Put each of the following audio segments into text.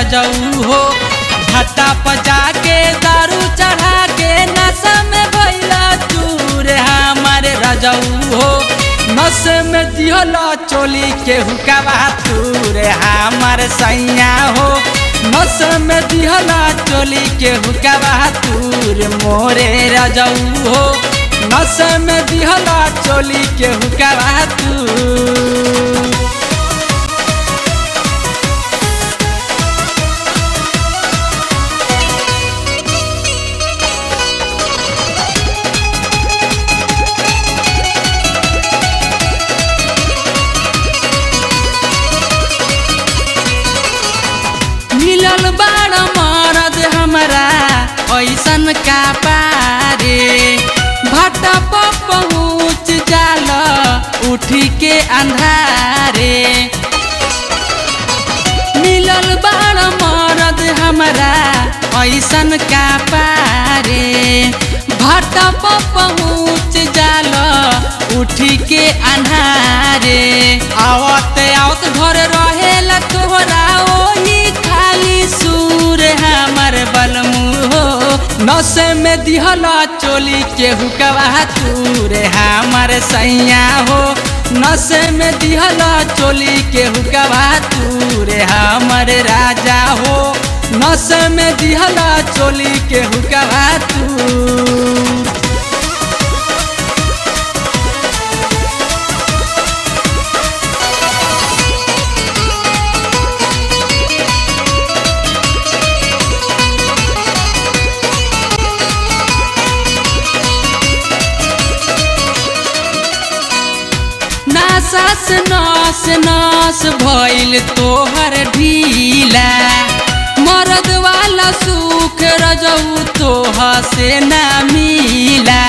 रजऊ हो भट्टा पजा के दारू चढ़ा के नशा में भैला चूर हमारे रजऊ हो नस में दिहला चोली के हुकावा तूर हमार सैया हो नस में दिहला चोली के हुकावा तूर मोरे रजऊ हो नस में दिहला चोली के हुकावा तूर मिलल बाड़ मरद हमरा ऐसन का पारे भट्टा पर पहुँच जाल उठी के अंधारे मिलल बाड़ मरद हमरा ऐसन का पारे भट्टा पर पहुँच जाल उठी के अन्हारे आवत आवत घर रहेला तोहरा ओही खाली सूर हमर बलमू हो नशे में दिहला चोली के हुकवा तूर हमर सैया हो नशे में दिहला चोली के हुकवा तूर हमर राजा हो नशे में दिहला चोली के हुकवा तू नासास नास नास भइल तोहर ढीला मरद वाला सुख रजऊ तोह से ना मिला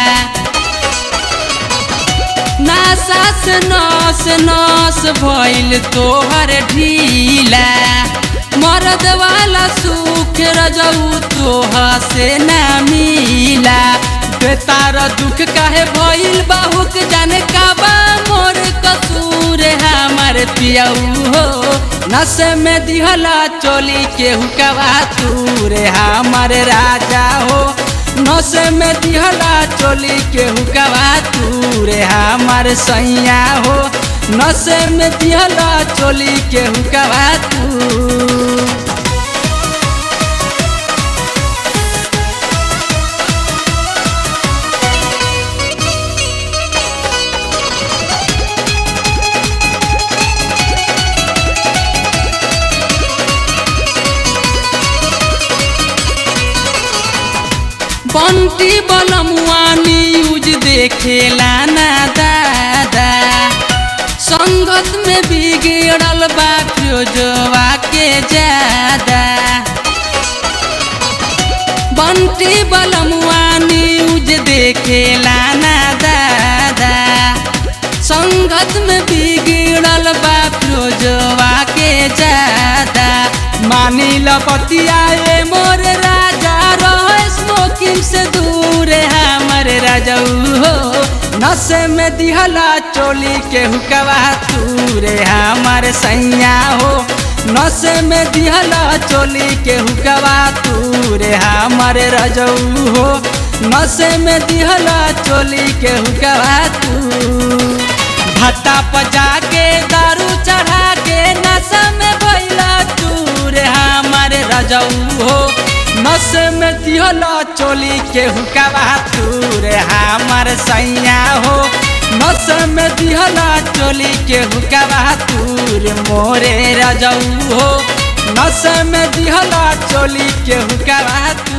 नासास नास नास भइल तोहर ढीला मरद वाला सुख रजऊ तोह से ना मिला बेतार दुख काहे भइल बाहुक जाने का बा मोर कसूर हमर पियऊ हो नशे में दिहला चोली के हुकवा तूर हमर राजा हो नशे में दिहला चोली के हुकवा तूर हमर सैया हो नशे में दिहला चोली के हुकवा तू बंटी बलमुआ न्यूज देखेला ना दादा संगत में बिगड़ल बा फिरोजवा के ज्यादा बंटी बलमुआ न्यूज देखेला ना दादा संगत में बिगड़ल बा फिरोजवा के ज्यादा मानी लपतिया ए मोर राजा रह स्मोकिंग से दूर हमर राजऊ हो नशे में दिहला चोली के हुकवा तूर हमर सैया हो नशे में दिहला चोली के हुकवा तूर हमर रजऊ हो नशे में दिहला चोली के हुकवा तू भट्टा पजा के दारू चढ़ा के नशा में भैला चूर हमारे रजऊ हो नशे में दिहला चोली के हुकवा तूर हमार सैया हो नशे में दिहला चोली के हुकवा तूर मोरे रजऊ हो नशे में दिहला चोली के हुकवा तू